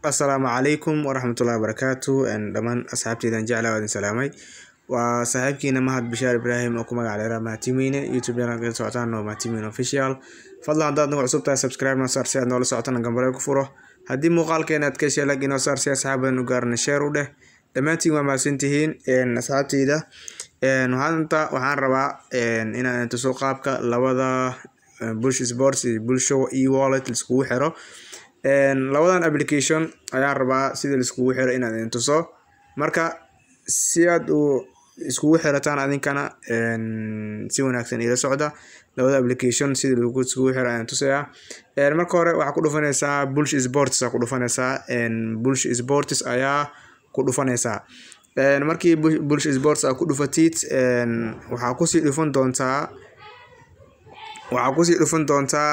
Asalaamu calaykum waraxmatullaahi wabarakaatu dhammaan asxaabteydan jeclaa waa idin salaamay waa saaxiibkiina mahad bishaar ibraahim oo ku magac dheeraa mahadtimeyne youtube channel ka socotaan oo mahadtimeyne official fadlan haddaad nagu cusub tahay subscribe noo saar si aad noola socotana gambareel ku furo haddii muuqaalkeena aad ka heshay lag inoo saar si asxaab badan u gaarana share u dheh dhammaantiin waa mahadsantihiin asxaabteyda maanta waxaan rabaa inaan tuso qaabka labada bush sports iyo bulsho e wallet laiskugu xiro labadan application ayaan rabaa sida laiskugu xiro inaan idin tuso marka si aad u iskugu xirataan adinkana si wanaagsan ila socda labada application sida lagu iskugu xiro ayaan tusayaa marka hore waxaa ku dhufanaysaa bulsh sports aa ku dhufanaysaa bulsh sports ayaa ku dhufanaysaa markii bulsh sports aa ku dhufatid waxaa kusii dhufan doontaa waxaa kusii dhufan doontaa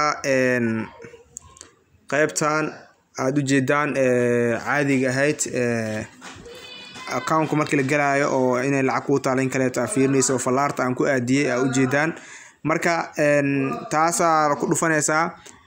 qaybtan aada u jeedaan caadiga ahayd accountka markii la galaayo oo inay lacag kuu taala in kaleeto aa fiirinaysa oo fallaarta aan ku aadiyey aa ujeedaan marka taasaa ku dhufanaysaa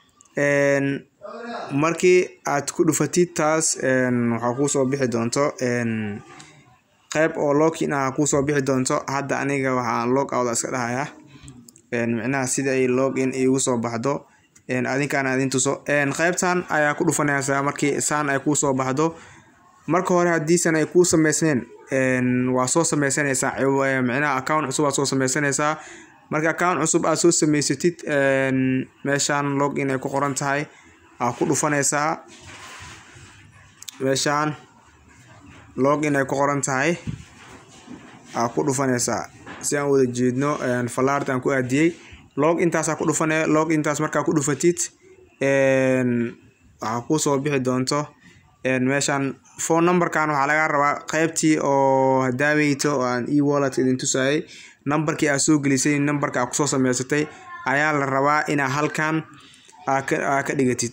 markii aad ku dhufatid taas waxaa kuusoo bixi doonto qayb oo login ah kuusoo bixi doonto hadda aniga waxaan log out iska dhahayaa micnaha sida ay log in igu soo baxdo adinkaan idin tuso qaybtan ayaa ku dhufanaysaa markii saan ay kuusoo baxdo marka hore haddiisan ay kuu sameysneen waa soo sameysanaysaa micnaha account cusub aad soo sameysanaysaa marka account cusub aad soo sameysatid meeshaan log in ay ku qoran tahay aa ku dhufanaysaa meeshaan log in ay ku qoran tahay aa ku dhufanaysaa si aan wada jeedno fallaarta aan ku aadiyey log intaasaa ku dhufanaya log intaas markaa ku dhufatid waxaa kuusoo bixi doonto meeshaan phone numberkan waxaa laga rabaa qaybtii oo hadaaweyto oo aan e wallet idin tusayay numberkii aad soo gelisay numberka aad kusoo sameysatay ayaa la rabaa inaa halkan aa ka dhigatid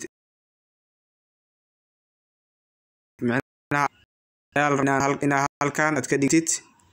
inaa halkan aad ka dhigtid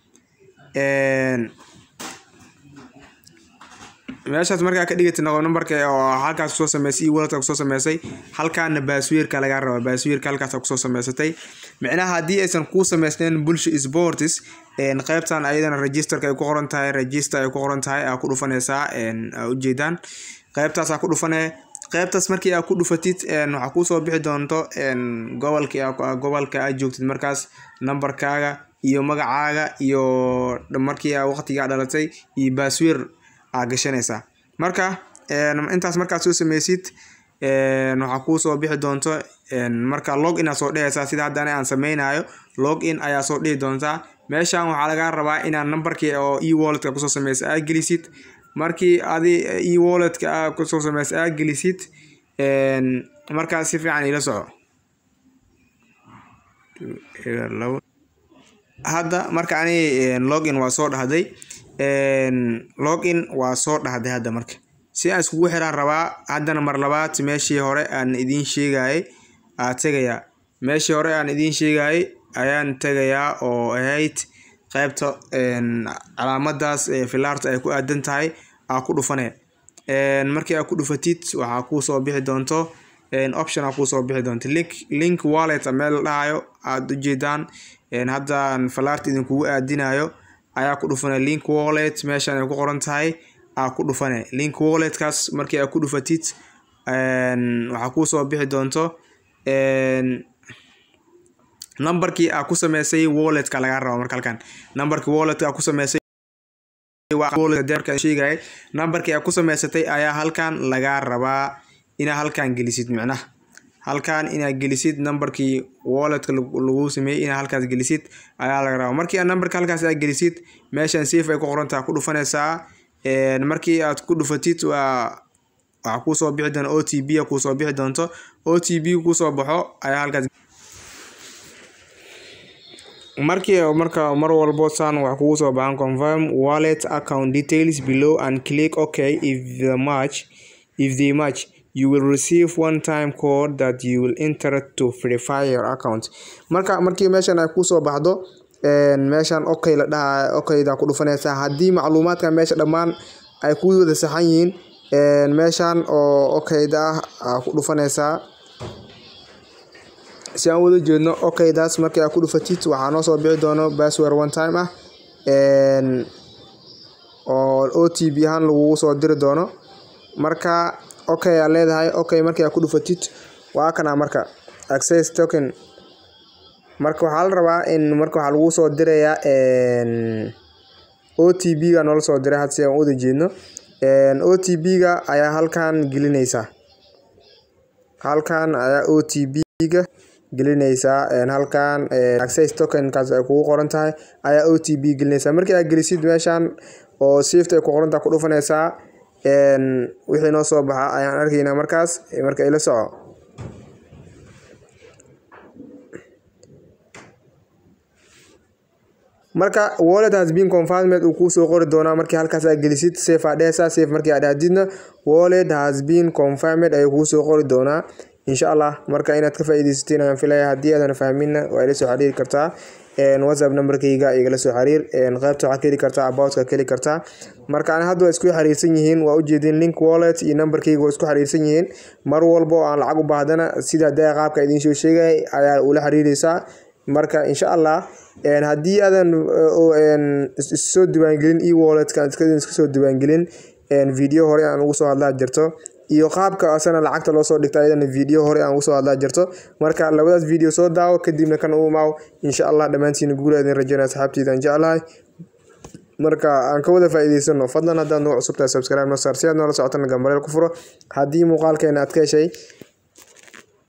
meeshaas markaa ka dhigatid noqo numberka oo halkaas kusoo sameysay e wallet kusoo sameysay halkaana baaswiirka lagaa rabaa baaswiirka halkaas kusoo sameysatay micnaha haddii aysan kuu sameysneen bulsha sports qaybtan ayadana registerka ay ku qoran tahay register ay ku qoran tahay aa ku dhufanaysaa aa ujeedaan qaybtaas aa ku dhufanee qaybtaas markii aa ku dhufatid waxaa kuusoo bixi doonto gobolki gobolka aad joogtid markaas numberkaaga iyo magacaaga iyo markii aa waqtigaa dhalatay iyo baaswiir aa gashanaysaa marka intaas markaad soo sameysid waxaa kuusoo bixi doonto marka log in aa soo dhehaysaa sida hadda ani aan sameynayo log in ayaa soo dhihi doontaa meeshan waxaa lagaa rabaa inaad numberkii oo e walletka kusoo sameysa aa gelisid markii adi e walletka aa kusoo sameysa aa gelisid markaas si fiican ila soco hadda marka ani login waa soo dhahday login waa soo dhahday hadda marka si aan iskugu xiraan rabaa haddana mar labaad meeshii hore aan idiin sheegayay aa tegayaa meeshii hore aan idiin sheegayay ayaan tegayaa oo ahayd qaybta calaamadaas filaarta ay ku aadan tahay aa ku dhufane markii aa ku dhufatid waxaa kuusoo bixi doonto option aa kuusoo bixi doonto link link wallet meel la dhahayo aada ujeedaan haddaan falaarta idinkugu aadinayo ayaa ku dhufane link wallet meeshan ay ku qoran tahay aa ku dhufane link walletkaas markii aa ku dhufatid waxaa kuusoo bixi doonto numberkii aa ku sameysay walletka lagaa raba marka halkan numberkii walletka aa ku sameysay sheegay numberkii aa ku sameysatay ayaa halkan lagaa rabaa inaa halkan gelisid micnaha halkan inaad gelisid numberkii walletka lagu sameeyey inaa halkaas gelisid ayaa laga rabaa markii aad numberka halkaas aad gelisid meeshan safe ay ku qorantaha ku dhufanaysaa markii aad ku dhufatid waa waxaa kuusoo bixi doona o t b a kuusoo bixi doonto o t b kuusoo baxo ayaa halkaas markii marka mar walbo saan wax kugu soo baxan confirm wallet account details below and click ok if the match if they match you will receive one time code that you will enter to verify your account marka markii meeshan ay kusoo baxdo meeshan okay la dhaha okayda ku dhufanaysaa haddii macluumaadka meesha dhammaan ay ku wada saxan yihiin meeshan oo okayda ah aa ku dhufanaysaa si aan wada jeedno okaydaas markii aad ku dhufatid waxaa noo soo bixi doono password one time ah oo o t b ahaan lagugu soo diri doono marka okay aad leedahay okay markii aad ku dhufatid waa kana marka access token marka waxaa la rabaa in marka waxaa lagu soo dirayaa o t b ga noola soo diray had si aan wada jeedno o t b ga ayaa halkan gelinaysaa halkan ayaa o t b ga gelinaysaa halkan access tokenkaas ay kugu qoran tahay ayaa o t b gelinaysaa markii aad gelisid meeshan oo swift ay ku qoran tahay ku dhufanaysaa wixii noo soo baxa ayaan arkaynaa markaas marka ila soco marka wallet has been confirmed uu kuusoo qori doonaa markii halkaas aad gelisid safe aad dhehaysaa safe markii aad dhahdidna wallet has been confirmed ayuu kuusoo qori doonaa insha allah marka inaad ka faa'iidaysatiin ayaan filaya haddii aadan fahminna waa ila soo xiriiri kartaa whatsapp numberkayga igala soo xiriir qaybta waxaa ka heli kartaa aboutka ka heli kartaa marka ani hadda waa isku xiriirsan yihiin waa ujeedin link wallet iyo numberkayga waa isku xiriirsan yihiin mar walba oo aan lacag u baahdana sida dee qaabka idiin soo sheegay ayaa ula xiriiraysaa marka insha allah haddii aadan soo diiwaangelin e walletka iska soo diiwaangelin video hore aan ugu soo hadlaa jirto iyo qaabka asana lacagta loo soo dhigto ayadana video hore aan ugu soo hadlaa jirto marka labadaas video soo daawo kadibna kan u imaaw insha allah dhammaantiin guul idin rajaynaa asxaabteyda aan jeclahay marka aan ka wada faa'iidaysano fadlan haddaad nagu cusubtahay subscribe noo saar si aad noola socotana gambareel ku furo haddii muuqaalkeena aad ka heshay